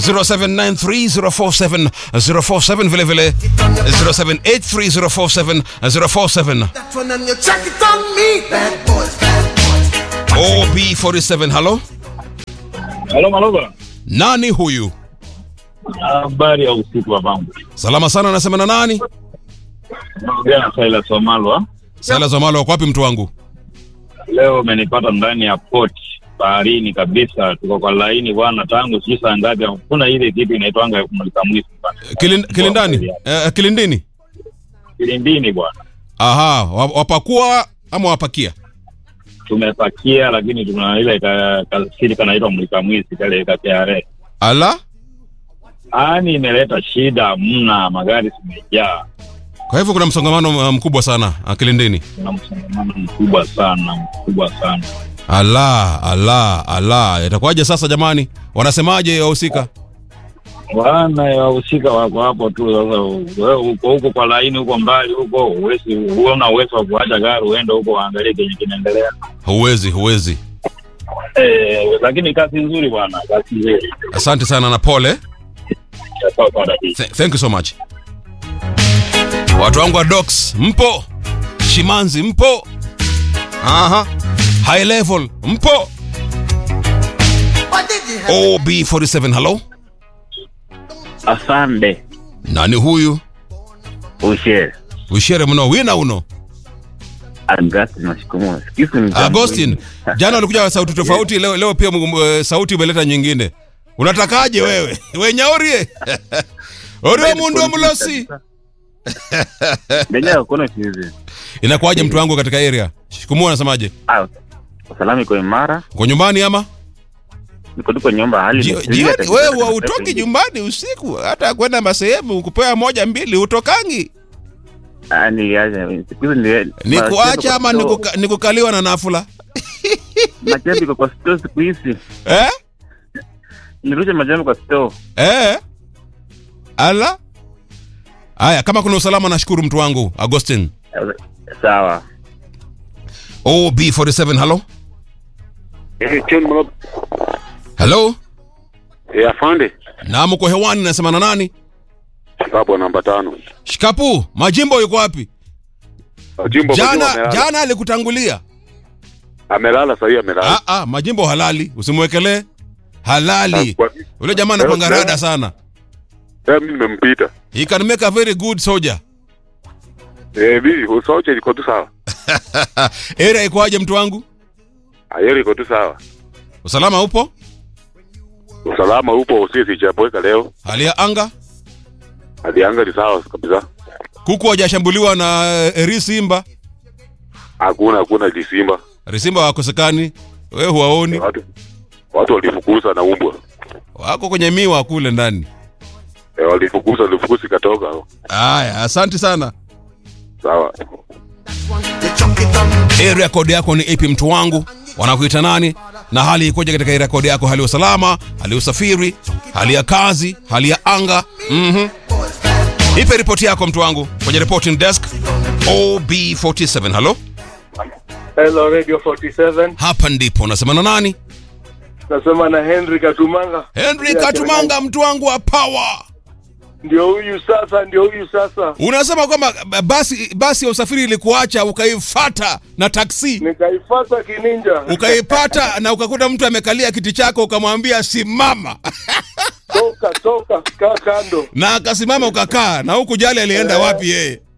0793047047 vile vile 0783047047 That one and you check it on me. Bad boys, bad boys. OB47 halo Halo Maloba. nani huyu Habari ya usiku wa bangu. salama sana anasema na nani Naongea na Silas Wamalwa. sala zamalo wako wapi mtu wangu Leo umenipata ndani ya port baharini kabisa. Tuko kwa laini bwana tangu si saa ngapi. Kuna ile kitu inaitwanga kumulika mwizi bwana. Kilin, kilindani eh, kilindini Kilindini bwana. aha wa- wapakua ama wapakia Tumepakia lakini tuna ile ka, kasiri kanaitwa mulika mwizi kale ka KRA. ala Ani imeleta shida mna magari zimejaa. kwa hivyo kuna msongamano uh, mkubwa sana uh, kilindini Kuna msongamano mkubwa sana, mkubwa sana. ala ala ala itakuwaje sasa jamani wanasemaje wahusika Bwana wahusika wako hapo tu. Sasa wewe uko huko kwa laini huko mbali huko, uwezi uona uwezo wa kuacha gari uende huko waangalie kenye kinaendelea. huwezi huwezi Eh, lakini kazi nzuri bwana, kazi nzuri. asante sana na pole Sawa sawa dadi. Th thank you so much watu wangu wa docs mpo shimanzi mpo aha high level mpo What did you have? ob47 halo Asante nani huyu ushere ushere mno wina uno Agustin Washikumu. Sikizi ni jambo agostin hili. jana walikuja sauti tofauti leo, leo pia uh, sauti umeleta nyingine unatakaje wewe wenyaurie orio mundu mlosi Ndenye hakuna kizi. inakuwaje mtu wangu katika area shikumua anasemaje Ah, usalama iko imara. uko nyumbani ama Niko tu kwa nyumba hali Jio- imetulia jioni kabisa. wewe hautoki nyumbani usiku hata kwenda masehemu kupewa moja mbili utokangi Ah, niliacha. Sikizi ni ni kuacha ama ni kuka- ni kukaliwa na nafula Majambi iko kwa store siku hizi. eh? Nirusha majambi kwa store. Eh? ala haya kama kuna usalama nashukuru mtu wangu agostin Sawa. ob47 halo Eh, John Maloba. halo Eh, afande. na mko hewani nasema na nani Hapo namba tano. shikapu majimbo yuko wapi Jimbo jana amelala. jana alikutangulia Amelala sasa hivi amelala. ah, ah, majimbo halali usimwekelee halali Ah, kwa- ule jamaa anakwanga rada sana Eh, mimi nimempita. he can make a very good soldier Eh, mimi usoche iko tu sawa. area ikoaje mtu wangu Ayeri iko tu sawa. usalama upo Usalama upo usisi chapoeka leo. hali ya anga Hadi anga ni sawa kabisa. kuku hajashambuliwa na eh, eri simba Hakuna hakuna lisimba. risimba wakosekani we huwaoni Watu watu walifukuza na umbwa. wako kwenye miwa kule ndani Eh, walifukuza walifukuza ikatoka. haya asante sana Sawa. You chuck it on me. area code yako ni ipi mtu wangu wanakuita nani na hali ikoje katika area code yako hali ya usalama hali ya usafiri hali ya kazi hali ya anga mm ipe ripoti yako mtu wangu kwenye reporting desk ob47 halo Hello Radio 47. hapa ndipo unasema na nani Nasema na Henry Katumanga. henry katumanga mtu wangu wa power Ndio huyu sasa, ndio huyu sasa. unasema kwamba basi basi ya usafiri ilikuacha ukaifata na taksi Nikaifata kininja. ukaipata na ukakuta mtu amekalia kiti chako ukamwambia simama Toka toka kaa kando. na akasimama ukakaa na huku jali alienda wapi yeye